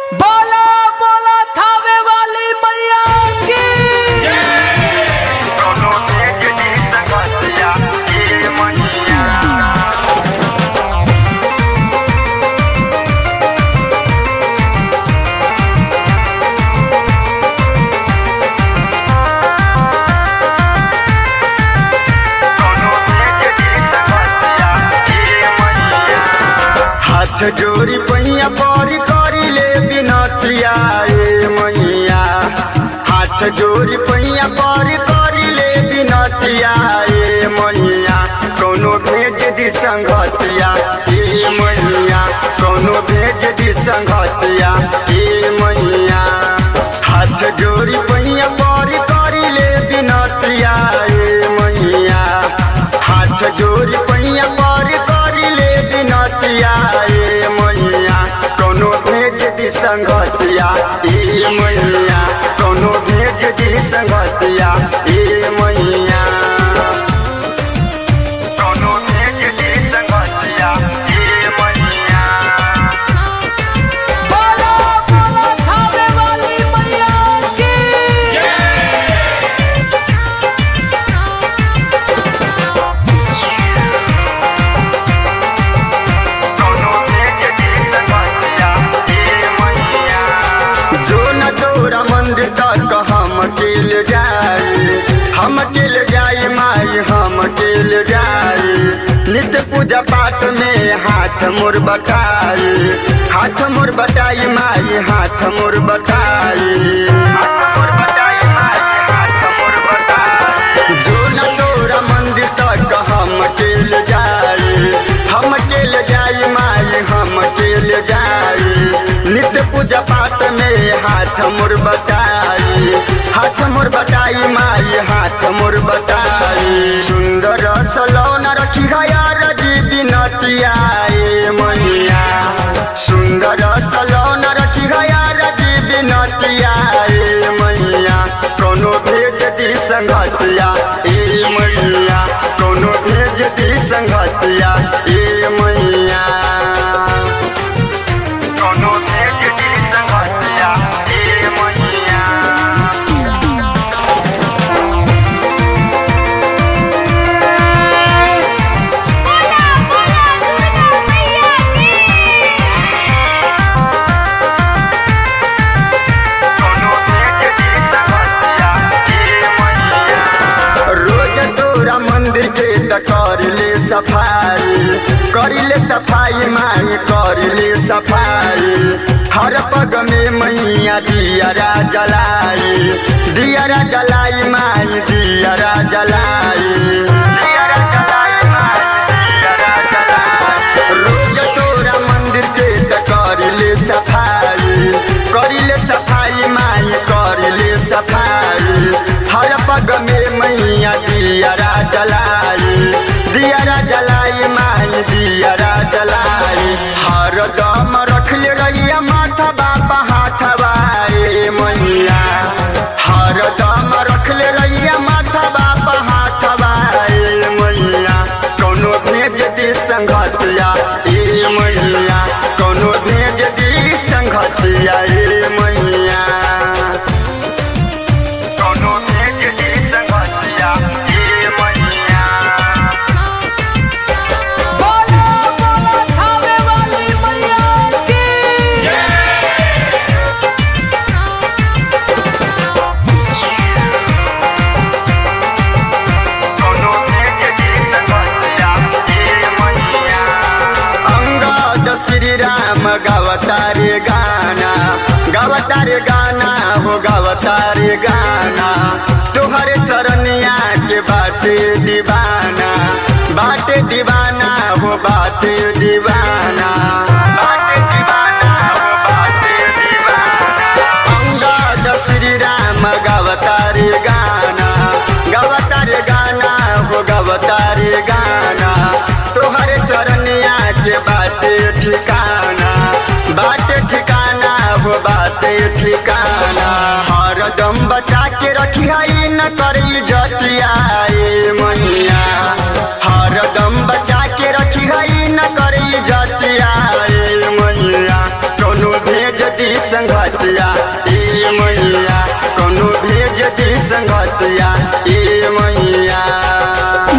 बोला बोला थावे वाली मैया की कोनो एक जी संगतिया ये मैया कोनो एक जी संगतिया ये मैया हाथ जोड़ी पहिया परी करी ले बिनतिया ए मैया हाथ जोड़ी पहिया परी करी ले बिनतिया ए मैया कोनो भेज दी संगतिया ए मैया कोनो भेज दी संगतिया ए मैया हाथ जोड़ी पहिया परी करी ले बिनतिया ए मैया हाथ जोड़ी पहिया परी करी ले बिनतिया ए मैया कोनो भेज दी संगतिया ए मैया कोनो भेज दी संगतिया ए मैया कोनो भेज दी संगतिया ए मैया बोला बोला थावे वाली मैया की कोनो भेज दी संगतिया ए मैया जो न तोरा मंदिर तक हम अकेल जाए हम अकेल जाए माई हम अकेल जाए नित्य पूजा पाठ में हाथ मोर बटाए हाथ मोर बटाई माई हाथ मोर बटाई हाथ मोर बटाई माई हाथ मोर बटाई जो न तोरा मंदिर तक हम अकेल जाए हम अकेल जाए माई हम अकेल जाए नित्य पूजा पाठ में हाथ मोर बटाई हाथ मोर बटाई माई हाथ मोर बटाई सुंदर सलौना रखी यार जी बिनतिया ए मैया सुंदर सलौना रखी यार जी बिनतिया ए मैया कोनो भेज दी संगतिया ए मैया कोनो भेज दी संगतिया ए मैया कोनो भेज दी संगतिया ए मैया बोला बोला दुर्गा मैया की कोनो भेज दी संगतिया ए मैया रोज तोरा मंदिर के त कर ले सफाई कर ले सफाई माई कर ले सफाई हर पग में मैया दियरा जलाई दियरा जलाई माई दियरा जलाई दियरा जलाई माई दियरा जलाई रोज तोरा मंदिर के त कर ले सफाई कर ले सफाई माई कर ले सफाई हर पग में मैया दियरा जलाई दियरा जलाई माई दियरा जलाई हर दम रख ले रहिया माथा बापा हाथवा ए मैया हर दम रख ले रहिया माथा बापा हाथवा ए मैया कोनो भेज दी संगतिया ए मैया कोनो भेज दी संगतिया ए मैया कोनो भेज दी संगतिया ए मैया बोला बोला थावे वाली मैया की कोनो भेज दी संगतिया ए मैया अंगद श्री राम गावतारे गाना गावतारे गाना हो गावतारे गाना तोहरे चरनिया के बाटे दीवाना बाटे दीवाना हो बाटे दीवाना बाटे दीवाना हो बाटे दीवाना अंगद श्री राम गावतारे गाना गावतारे गाना हो गावतारे गाना तोहरे चरनिया के बाटे ठिकाना बाटे ठिकाना हो बाटे ठिकाना हरदम बचा के रखी है न करी जतिया ए मैया हरदम बचा के रखी है न करी जतिया ए मैया कोनो भेज दी संगतिया ए मैया कोनो भेज दी संगतिया